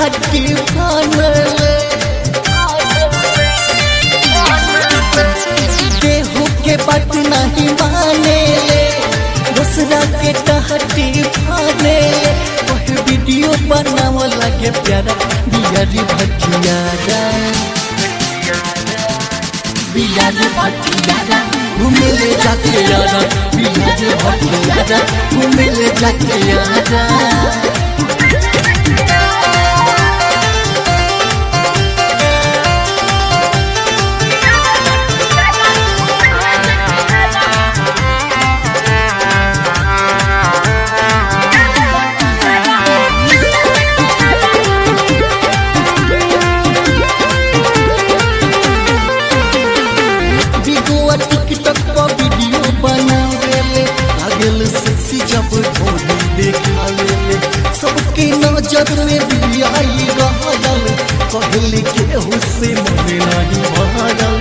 टहकी फानले केहू के बात नहीं माने ले दूसरा के टहटी फाने ले वह वीडियो बनाव लगे प्यारा बियारी भटियारा बियारी भटियारा घूमे ले जाके यारा बियारी भटियारा घूमे ले जाके यारा बिगुआ टिकटॉक पर वीडियो बनावेले लागल सेक्सी जब ढोली देखावेले सबके नजर में बियाई रहल कहले केहू से मन नहीं भरल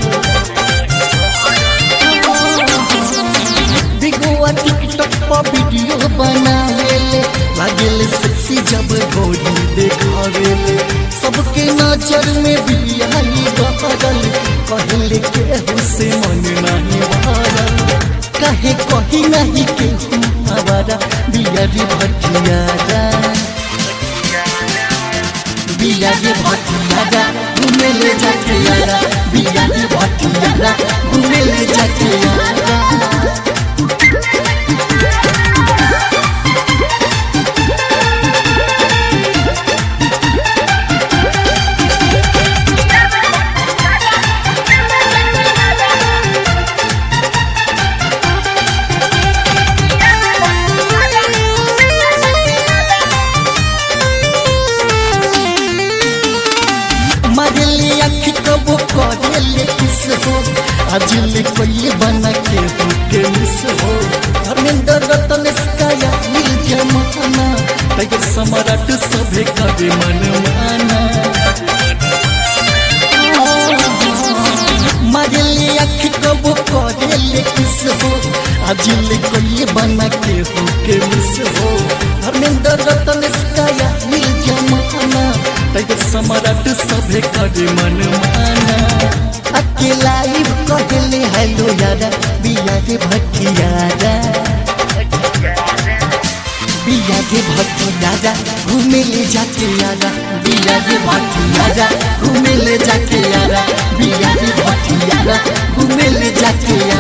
बिगुआ टिकटॉक पर वीडियो बनावेले लागल सेक्सी जब ढोली देखावेले सबके नजर में बियाई रहल कहले केहू से मन नहीं भरल कहे कही नहीं केहू हमारा बियारी भटियारा बियारी भटियारा घूमे ले जाके यारा बियारी भटियारा घूमे ले जाके यारा मरले अख कबो करेले किस हो अजले कोई बना के हो के मिस हो धर्मेंद्र रतन स्काया मिल जमाना तय सम्राट सभे कभी मन माना मरले अख कबो करेले किस हो अजले कोई बना के हो के मिस हो धर्मेंद्र रतन स्काया मिल जमाना तय सम्राट सभे करे मन माना अकेला ही कहले हेलो यारा बिया के भटियारा बिया के भटियारा घूमे ले जाके यारा बिया के भटियारा घूमे ले जाके यारा बिया के भटियारा घूमे ले जाके